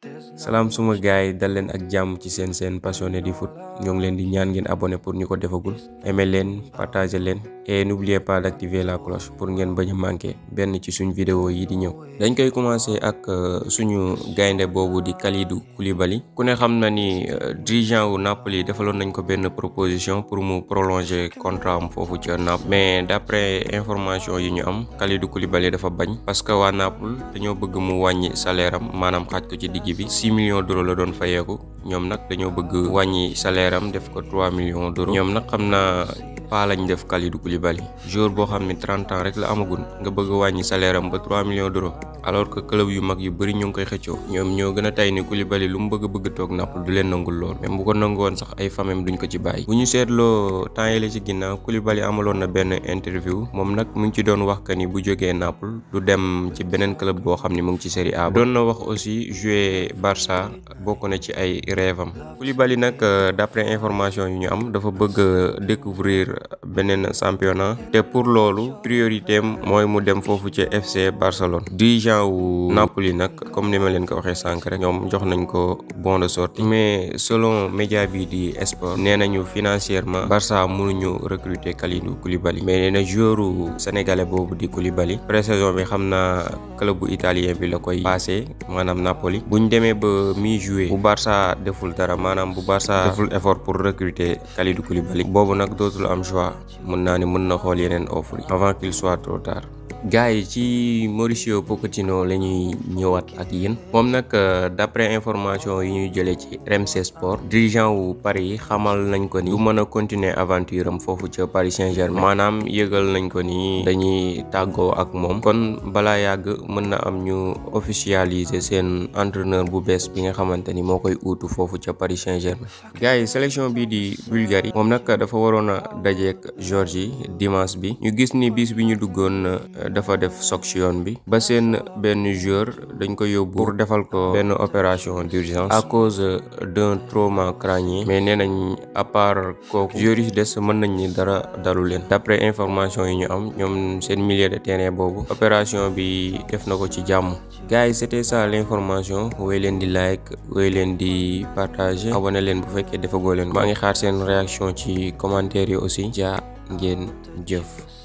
salaam suma gars yi dal leen ak jàmm ci seen seen passionné di foot ñoo ngi leen di ñaan ngeen abonné pour ñu ko defagul aimé leen partagé leen et n'oubliez pas d'activer la cloche pour ngeen bañ a manqué benn ci suñ vidéo yi di ñëw dañ koy commencé ak suñu gaynde boobu di Kalidou Koulibaly ku ne xam na ni dirigeant wu Napoli defaloon nañ ko benn proposition pour mu prolonger contrat am foofu ca Naples mais d'après information yi ñu am Kalidou Koulibaly dafa bañ parce que waa Naples dañoo bëgg mu wàññi salaire am maanaam xaaj ko ci digg bi 6 millions d'euros la doon fayeeku ñoom nag dañoo bëgg wàññi salaire am def ko 3 millions d'euros ñoom nag xam naa paa lañ def Kalidou Koulibaly joueur boo xam ne 30 ans rek la amagul nga bëgg a wàññi salaire am ba 3 millions d'euros alors que club yu mag yu bëri ñu ngi koy xëccoo ñoom ñoo gën a tay ni Koulibaly lu mu bëgg bëgg toog Naples du leen nangul lool même bu ko nangoon sax ay famem duñ ko ci bàyyi bu ñu seetloo temps yi la ci ginnaaw Koulibaly amaloon na benn interview moom nag mu ngi ci doon wax que ni bu jógee Naples du dem ci beneen club boo xam ne mu ngi ci Serie A doon na wax aussi jouer Barça bokk na ci ay rêve am Koulibaly nag d'après information yu ñu am dafa bëgg découvrir beneen championnat te pour loolu priorité am mooy mu dem foofu ci FC Barcelone dirigeant wu Napoli nag comme ni ma leen ko waxee sànq rek ñoom jox nañ ko bon de sortie mais selon média bi di Sport nee nañu financièrement Barça mënuñu recruter Kalidou Koulibaly mais nee na joueur sénégalais boobu di Koulibaly pré-saison bi xam naa club bu italien bi la koy passé maanaam Napoli buñ demee ba mi-juillet bu Barça deful dara maanaam bu Barça deful effort pour recruter Kalidou Koulibaly boobu nag dootul am choix mën naa ne mën na xool yeneen offre yi avant qu'il soit trop tard gars yi ci Mauricio Pochettino la ñuy ñëwaat ak yéen moom nag d'après information yi ñuy jëlee ci RMC Sport dirigeant wu Paris yi xamal nañ ko ni du mën a continuer aventure am foofu ca Paris Saint-Germain maanaam yëgal nañ ko ni dañuy tàggoo ak moom kon balaa yàgg mën na am ñu officialiser seen entraîneur bu bees bi nga xamante ni moo koy uutu foofu ca Paris Saint-Germain gars yi sélection bii di Bulgarie moom nag dafa waroon a dajeek Géorgie dimanche bi ñu gis ni bis bi ñu duggoon dafa def choc ci yoon bi ba seen benn joueur dañ ko yóbbu pour defal ko benn opération d'urgence à cause d'un trauma crânien mais nee nañ à part kooku joueurs yi des mën nañ ni dara dalu leen d'après information yi ñu am ñoom seen milieu de terrain boobu opération bi def na ko ci jàmm gars yi c'était ça l'information wooy leen di like wooy leen di partager abonné leen bu fekkee defagoo leen maa ngi xaar seen réaction ci commentaire yi aussi jaa ngeen jëf